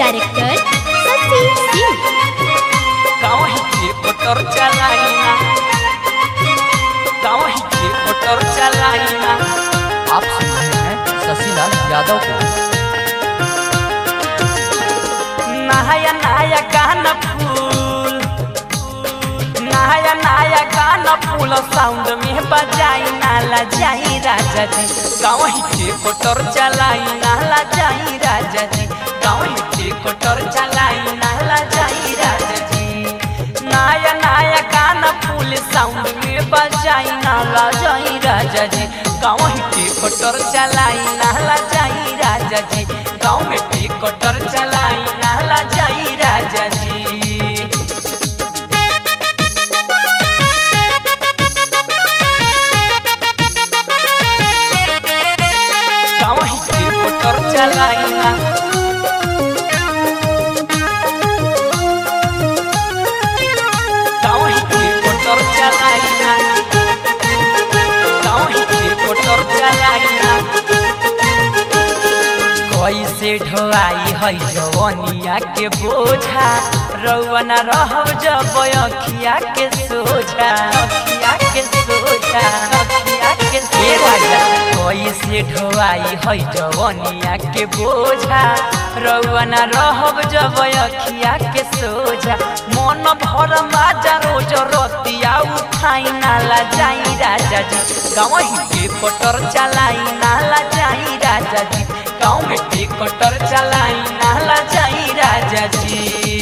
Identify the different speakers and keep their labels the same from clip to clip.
Speaker 1: director सची सिंह
Speaker 2: गाँव के मोटर चलाइना गाँव के मोटर चलाइना
Speaker 3: आप सुन रहे हैं शशिलाल यादव को
Speaker 2: नया नया गाना फूल नया नया गाना फूल साउंड में बजाई नाला जाई राजा जी गाँव के कोटर चलाई नाला जाई राजा जी गाँव के कोटर चलाई नाला जाई राजा जी नया नया गाना फूल साउंड में बजाई नाला जाई राजा जी गाँव के कोटर चलाई नाला जाई राजा जी गाँव में के कोटर चलाई नाला जाई राजा जी गाँव के मोटर चलाइना गाँव के मोटर चलाइना गाँव के मोटर चलाइना कैसे ढोआई है जवनिया के बोझा रौना रहब जब अखिया के सोझा अखिया के सोझा अखिया के सोझा कैसे ढोआई है जवनिया के बोझा रौना रहब जब अखिया के सोझा मन भर माजा रोज रतिया उठाई नाला जाई राजा जी गाँव के कटर चलाई नाला जाई राजा जी गाँव में के कटर चलाई नाला जाई राजा जी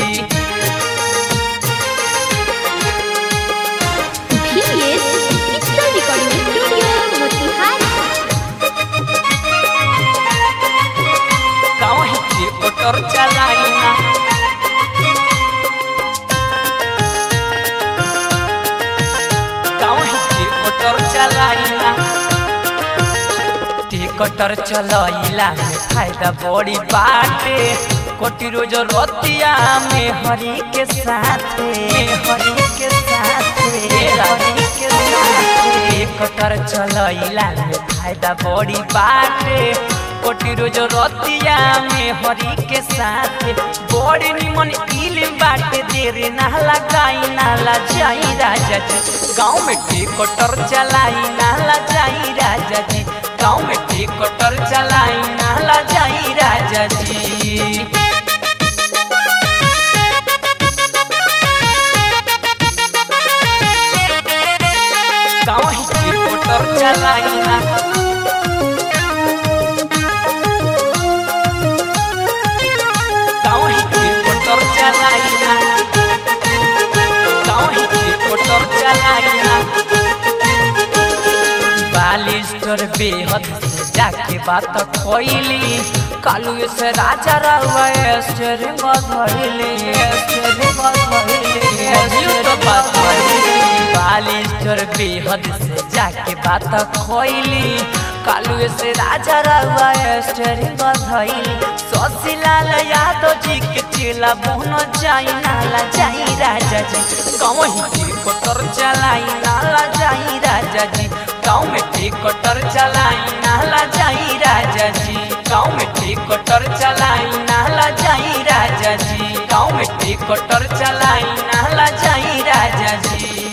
Speaker 1: VS digital recording studio Motihari
Speaker 2: गाँव के कटर चलाई ना गाँव के कटर चलाई ना कटर चलैला में फायदा बड़ी बाटे कोटी रोज रतिया में हरी के साथे हरी के साथे हरी के साथे कटर चलैला में फायदा बड़ी बाटे कोटी रोज रतिया में हरी के साथे बड़ी निमन इल बाटे देर ना लगाई नाला जाई राजा जी गाँव में कटर चलाई नाला जाई राजा जी गाँव में कटर चलाई नाला जाई राजा जी गाँव के कटर चलाई ना गाँव के कटर चलाई ना गाँव के कटर चलाई ना बालिस्टर बेहद से जाके बात खोइली कालू से राजा रहुआ स्टेरिंग धइली स्टेरिंग धइली तो बात बालिस्टर बेहद से जाके बात खोइली कालू से राजा रहुआ स्टेरिंग धइली शशिलाल यादव जी के चेला बोनो जाई नाला जाई राजा जी गाँव के कोटर चलाई नाला जाई राजा जी गाँव में कटर चलाई नाला जाई राजा जी गाँव में कटर चलाई नाला जाई राजा जी गाँव में कटर चलाई नाला जाई राजा जी